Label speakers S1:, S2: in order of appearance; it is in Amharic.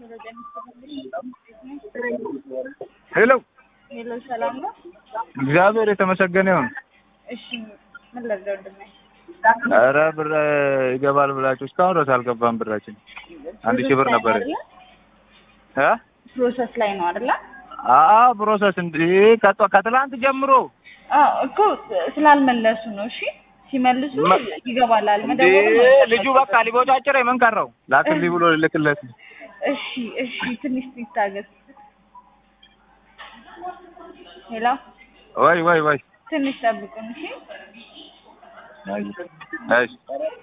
S1: ሄሎ
S2: ሄሎ፣ ሰላም ነው?
S1: እግዚአብሔር የተመሰገነ ይሁን።
S2: እሺ፣ ምን ልርዳው ወንድሜ?
S1: ኧረ ብር ይገባል ብላችሁ እስካሁን ድረስ አልገባም ብራችን። አንድ ሺህ ብር ነበር እ
S2: ፕሮሰስ ላይ ነው አይደለ?
S1: አዎ ፕሮሰስ እንደ ከጧ- ከትላንት ጀምሮ
S2: አዎ እኮ ስላልመለሱ ነው። እሺ፣ ሲመልሱ
S1: መ-
S2: ይገባላል።
S1: እንደ
S2: መደወሉ ነው
S1: ልጁ በቃ ሊቦጫጭር ምን ቀረው ላክልኝ ብሎ ልልክለት ነው።
S2: እሺ፣ እሺ፣ ትንሽ ይታገስ። ሄሎ፣
S1: ወይ ወይ ወይ
S2: ትንሽ ጠብቁን። እሺ
S1: እሺ